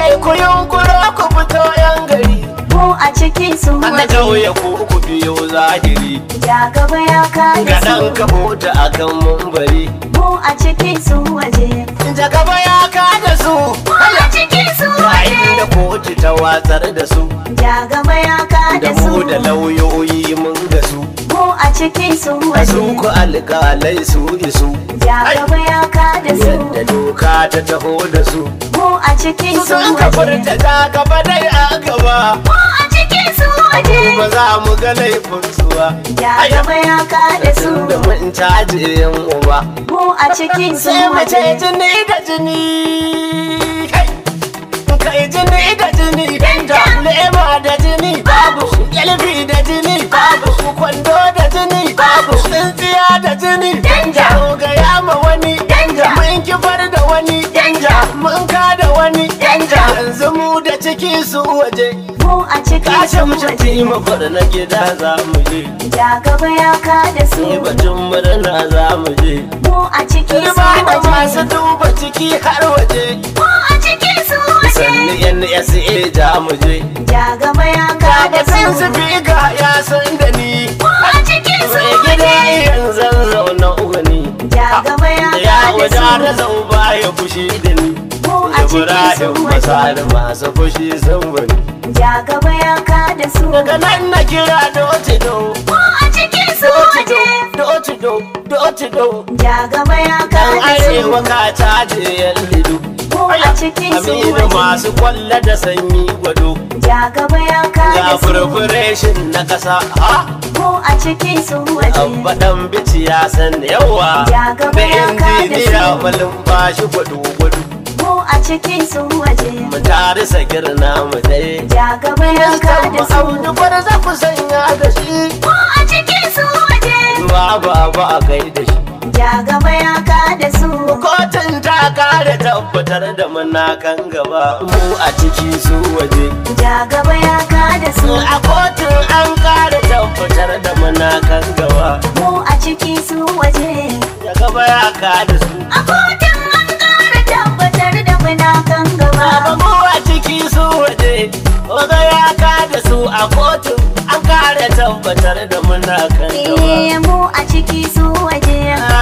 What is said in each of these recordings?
kai ku yunkuro ku fito yan gari mu a ciki su na waje kauye ku ku biyo zahiri ja gaba ya kada ga su dan ka huta akan mumbari mu a ciki su waje da gaba ya kada su mu a ciki su yayin da waje kotu ta watsar da su ja gaba ya da kada su mu da lauyoyi mun ga su mu a ciki su a waje su ku alƙalai su isu ja gaba ya kada su yadda doka ta taho da su mu a ciki su su sun ka waje furta ta gaba dai a gaba mu a ciki su waje ba za mu ga laifin su ba ja gaba ya kada su da mun caji yan uba mu a ciki su sai mu ce waje jini da jini kai kai jini da jini da lema da jini babu yalfi da jini babu kwando da jini babu tsintsiya da jini danja ga yama wani danja mun kifar da wani danja mun ka da wani danja yanzu mu da ciki su waje mu a ciki kashe su mu waje ci mafar na gida za mu je ja gaba ya kada su sai batun murna za mu je mu a ciki su Turba da masu waje duba ciki har waje mu a ciki su sannu waje NSA da mu je ja gaba ya kada da sun su su fi ga ya san da ni mu a ciki su mai gida waje iyan zan zauna ugani ja gaba ya da ya kada wada su zau ba ya fushi da ni mu a ciki su Ibrahim waje masar masu fushi sun bani ja gaba ya kada su daga nan na kira doci do mu a ciki su waje doci do doci do ja gaba ya dan kada su arewa ka caje yan lido mu a ciki su Aminu waje masu kwalla da sanyi gwado ja gaba ya ga kada su furfureshin na kasa ha mu a ciki su waje abba dan bici ya san yawa Ja gaba da ya kada injiniya su. malin bashi gwado gwado mu a ciki su waje mu tare sakir namu dai ja gaba ya kada su audu bar za ku sanya da shi mu a ciki su waje ba ba ba a kai da shi ja gaba ya kada su kotun ta kare tabbatar da muna kan gaba mu a ciki su waje ja gaba ya kada su a kotun an kare tabbatar da muna kan gaba mu a ciki su waje ya gaba ya kada su a kotun an kara tabbatar da muna kan Baba gaba mu a ciki su waje Oga ya kada su a kotun an kare tabbatar da muna kan gaba eh mu a ciki su waje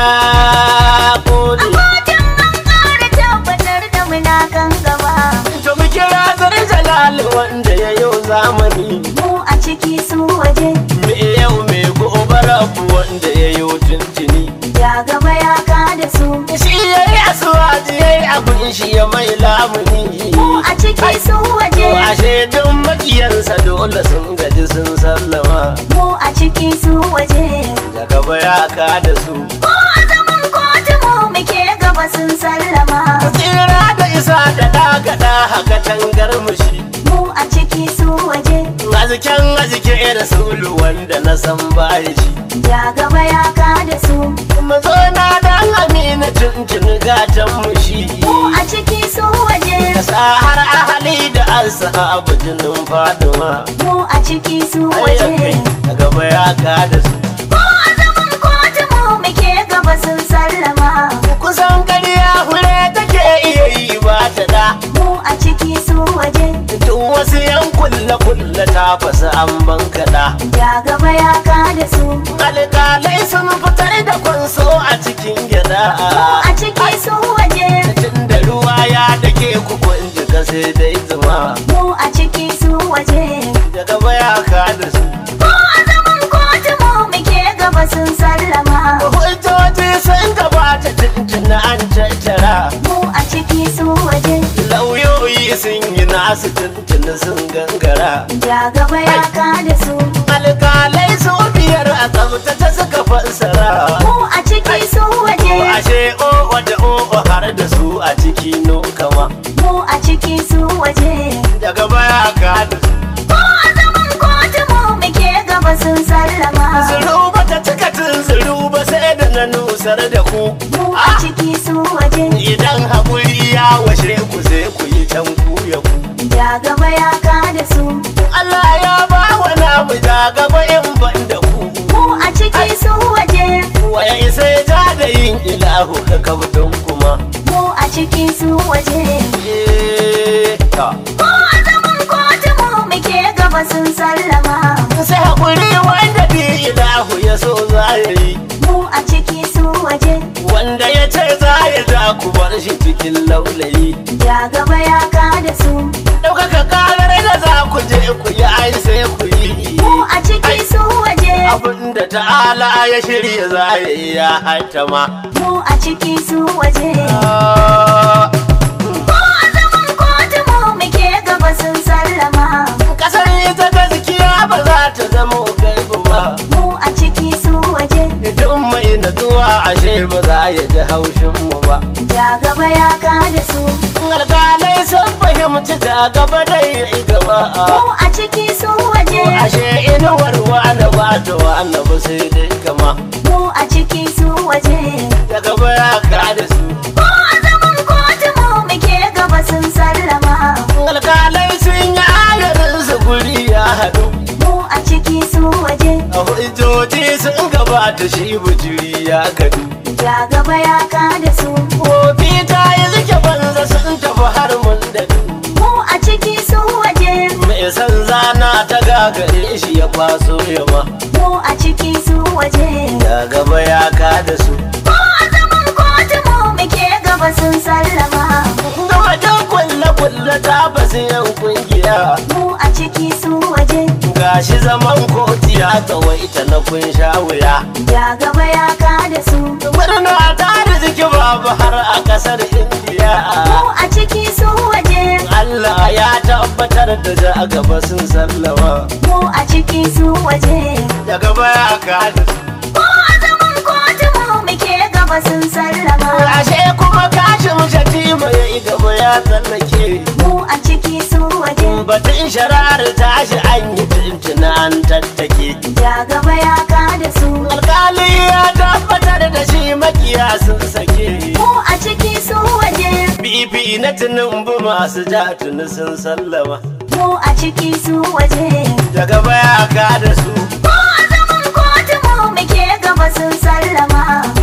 Ah, a kodi. kotun an kara tabbatar da muna kan gaba To mu kira zar jalal wanda ya yau zamani mu a ciki su waje Me yau me gobe rabu wanda ya yau tuntuni ja gaba ya kada su Shi ya yi asuwaji ya yi abin shi ya mai lamuni mu a ciki su waje Ashe duk makiyansa dole sun gaji sun sallama mu a ciki su waje Da gaba ya kada su Ko a zaman kotu mu muke gaba sun sallama tsira da isa da dagada haka tangar mushi mu a ciki su waje aziken azike da sulu wanda na san baya shi ja gaba ya kada su mazo na dan amina tuntun gatan mushi mu a ciki su waje sa har ahali da ashabu jinin faduma mu a ciki su waje a gaba ya kada su Ko a zaman kotu mu muke gaba sun sallama kusan ƙarya hure take iya yi ba ta da mu a ciki su waje tun wasu yan kulle kulle ta fasa an bankaɗa ja gaba ya kada su alƙalai sun fitar da kwanso a cikin gida mu a ciki su waje tun da ruwa ya dake ku kun jika sai dai zuma mu a ciki su waje daga baya ka da su Ko a zaman kotu mu muke gaba sun sallama hujjoji sun gabata tuntun an tattara mu a ciki su waje lauyoyi sun yi nasu tuntun sun gangara ja gaba ya kada su alƙalai su biyar a tsabtace suka fassara mu a ciki su waje ashe o wada o har da su a ciki no kama mu a ciki su waje daga baya ka da su Ko a zaman kotu mu muke gaba sun sallama zuru ba ta cika tun zuru ba sai da na nusar da ku mu a ciki su waje idan haƙuri ya washe ku sai ku yi can ku ya ku ja gaba ya kada su Allah ya ba wa namu ja gaba in ban da ku mu a ciki su waje waya isa ya ja da yin ilahu ka kabdon kuma ma mu a ciki su waje Eh, ta. ko a zaman kotu mu muke gaba sun sallama sai haƙuri wanda bi ilahu ya so za ya yi mu a ciki su waje wanda ya ce za ya ja ku bar shi cikin laulayi ya gaba ya kada su ɗaukaka ƙarar da za ku je ku yi ai sai ku yi mu a ciki su waje abinda ta'ala ya shirya za ya yi ya haitama mu a ciki su waje Ah, ko a zaman kotu mu muke gaba sun sallama ƙasar ita gaskiya ba za ta zama gaibu ba mu a ciki su waje idan mai natsuwa ashe ba za ya ji haushin mu ba ya gaba ya kada su alƙalai sun fahimci ta gaba dai ya yi gaba mu a ciki su waje ashe inuwar wani ba ta wani ba sai dai kama mu a ciki su waje da gaba ya kada su ko a zaman kotu mu muke gaba sun sallama alƙalai sun yi ayarin su guri ya haɗu mu a ciki su waje a hujjoji sun gabata shi bujiri ya gadu ya gaba ya kada su Kofi ta yi zuke banza sun tafi har mun da mu a ciki su waje mai san zana ta gagare shi ya kwaso yamma mu a ciki su waje da gaba ya kada su ko a zaman kotu mu muke gaba sun sallama ga wajen kulle-kulle ta basu yan kungiya mu a ciki su waje gashi zaman kotu ya tsawaita na kun sha wuya ya gaba ya kada su murna ta arziki babu har a kasar indiya mu a ciki su waje Allah ya tabbatar da za a gaba sun sallama mu a ciki su waje da gaba ya kada su ko a zaman kotu mu muke gaba sun sallama ashe kuma kashin shatima ya yi gaba ya tsallake mu a ciki su waje batun sharar tashi an yi tuntuna an tattake ya gaba ya kada su alkali ya tabbatar da shi makiya sun sake mu a ciki su waje bibi na tunumbu masu ja tuni sun sallama mu a ciki su waje daga baya ka da su ko a zaman kotu mu muke gaba sun sallama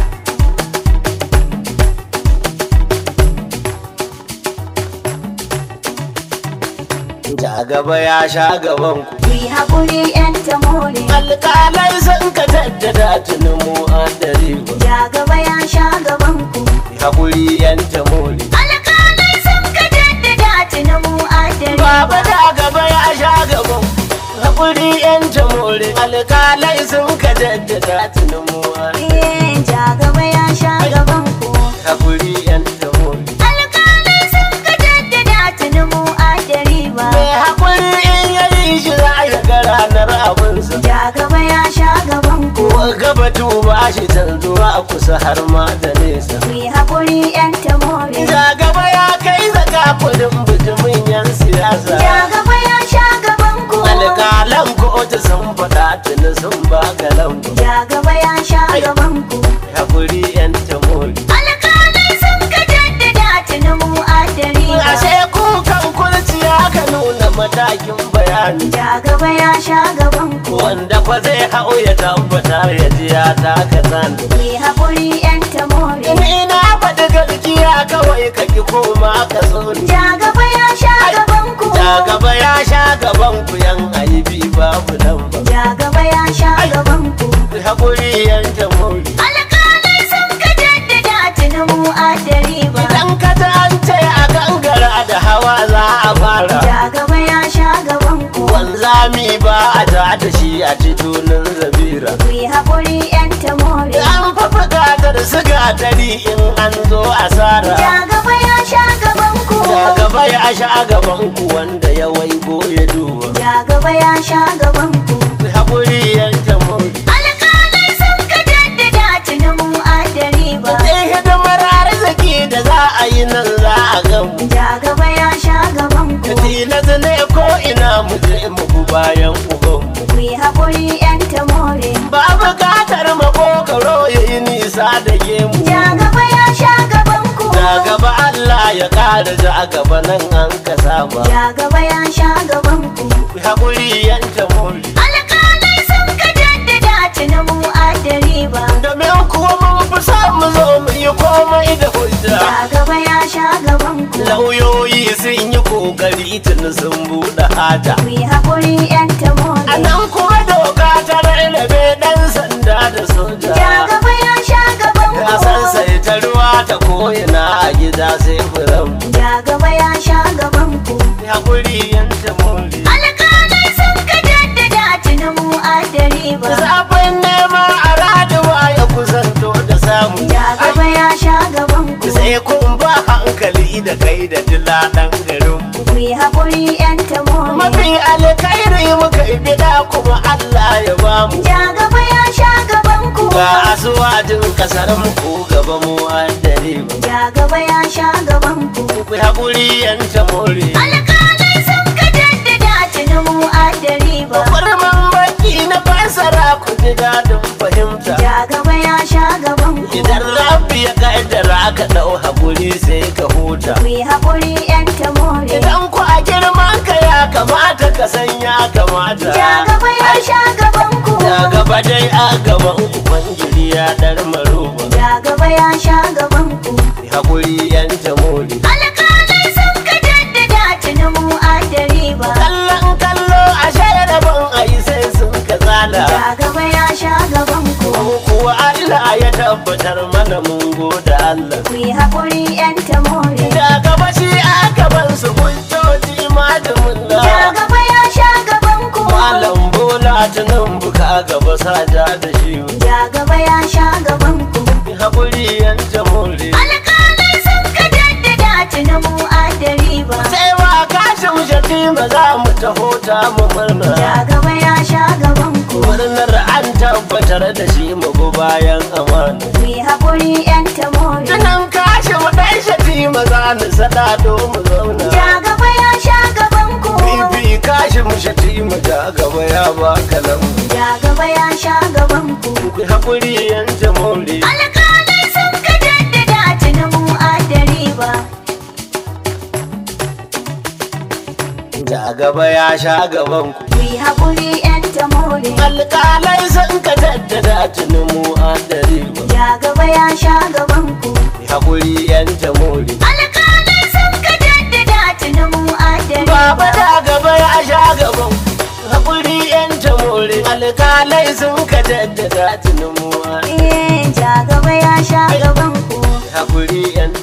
ja gaba ya sha gaban ku ku yi haƙuri yan tamore alkalai sun ka jaddada tuni mu an dare ba ya gaba ya sha gaban ku hakuri yan tamori alƙalai sun ka jaddada tuni mu adare baba da gaba ya sha gaban hakuri yan tamori alkalai sun ka jaddada tuni mu an Eh, ja gaba ya sha gaban ku hakuri yan tamori alƙalai sun ka jaddada tuni mu adare ba mai hakuri in yayi shi za ya ga ranar abinsa ja gaba ya sha gaban ku ko gaba tuba shi canzuwa kusa har ma da nesa ku yi haƙuri yan tamore Ja gaba ya kai zaka kudin bijimin yan siyasa ja gaba ya sha gaban ku alƙalan kotu sun faɗa tuni sun baka lambu ja gaba ya sha gaban ku hakuri yan tamori alƙalai sun ka jaddada tuni mu adare ba ashe kukan kurciya ka nuna matakin bayani ja gaba ya sha gaban ku wanda kwa zai hau ya tabbata ya ji ya taka zan ku yi haƙuri yan tamore ni na faɗi gaskiya kawai ka ki koma ka so ni ja gaba ya sha gaban ku ja gaba ya sha gaban ku yan aibi babu lamba ja gaba ya sha gaban ku hakuri yan tamori alƙalai sun ka jaddada tuni mu adare ba idan ka ta an ce a gangara da hawa za a fara ja gaba ya sha gaban ku wanzami ba a ta da shi a titunan zabira ku yi haƙuri yan tamore an fa buƙatar siga dari in an zo asara ja gaba ya sha gaban ku da gaba ya sha gaban ku wanda ya waigo ya duba ja gaba ya sha gaban ku haƙuri yanke mun alƙalai sun ka jaddada tuni mu adare ba sai hidimar arziki da za a yi nan za a gamu ja gaba ya sha gaban ku tilas ne ko ina mu je mu bi bayan ubanmu ku yi haƙuri yan tamore ba buƙatar makokaro ya yi nisa da gemu ja gaba ya sha gaban ku da gaba Allah ya ƙara ja gaba nan an ka saba ja gaba ya sha gaban ku haƙuri yanke mun alƙalai sun ka jaddada tuni mu adare ba domin kuwa mun fi kusa mu zo mu yi komai da hujja Ja gaba ya sha gaban ku. lauyoyi sun yi kokari tun sun buɗe haja Ku yi haƙuri 'yan a tamori. nan kuma doka ta rarrabe ɗan sanda da soja Ja gaba ya sha gaban ya san ku. sai ta ruwa ta ko'ina a gida sai furan Ja gaba ya sha gaban ku. ya kuri yanta mori Alƙalai sun ka jaddada tuni mu adari ba. zafin nema a raduwa ya kusanto da samu Ja gaba ya sha gaban ku. sai kun ba hankali da kai da dila ɗan garin Ku yi haƙuri 'yan tamori. mafi alkhairi muka yi bida kuma Allah ya bamu Ja gaba ya sha gaban ku. ga asuwajin kasar mu ko gaba mu dare ba Ja gaba ya sha gaban ku. ku haƙuri yanta more Alƙalai sun ka jaddada tuni mu adari ba. kurman baki na fasara ku ji dadin fahimta Ja gaba ya sha gaban ku. idan rabbi ya kaddara ka dau haƙuri sai ka huta Ku yi haƙuri 'yan tamori. idan ku a girman ka ya kamata ka san ya kamata Ja gaba ya sha gaban ku. ya gaba dai a gaban ubangiji ya dar maruba Ja gaba ya sha gaban ku. haƙuri yanta more Alƙalai sun ka jaddada tuni mu adari ba. kallon kallo a ban a yi sai sun ka tsala Ja gaba ya sha gaban ku. Mu kuwa Allah ya tabbatar mana mun gode Allah Ku yi haƙuri 'yan tamori. da gaba shi a gaban su hujjoji malamin Ja da gaba ya sha gaban ku. malam bola tunan buka gaba saja da shi Ja gaba ya sha gaban ku. haƙuri yanta more Alƙalai sun ka jaddada tuni mu adari ba. sai wa kashin shatima za mu taho ta mu murna Ja gaba ya sha gaban ku. murnar an tabbatar da shi mu bi bayan amana Ku yi haƙuri 'yan tamori. tunan kashin ɗan shatima za mu sada mu zauna Ja gaba ya sha gaban ku. bibi kashin shatima ta gaba ya baka nan Ja gaba ya sha gaban ku. ku haƙuri yanta more Alƙalai sun ka jaddada tuni mu adari ba. da gaba ya sha gaban ku Ku yi haƙuri 'yan tamori. alƙalai sun ka jaddada tunin mu an dare ba Ja gaba ya sha gaban ku. haƙuri yanta more Alƙalai sun ka jaddada tuni mu adari baba da gaba ya sha gaban ku haƙuri yanta more alƙalai sun ka jaddada tunin mu an Eh, ja gaba ya sha gaban ku. haƙuri yanta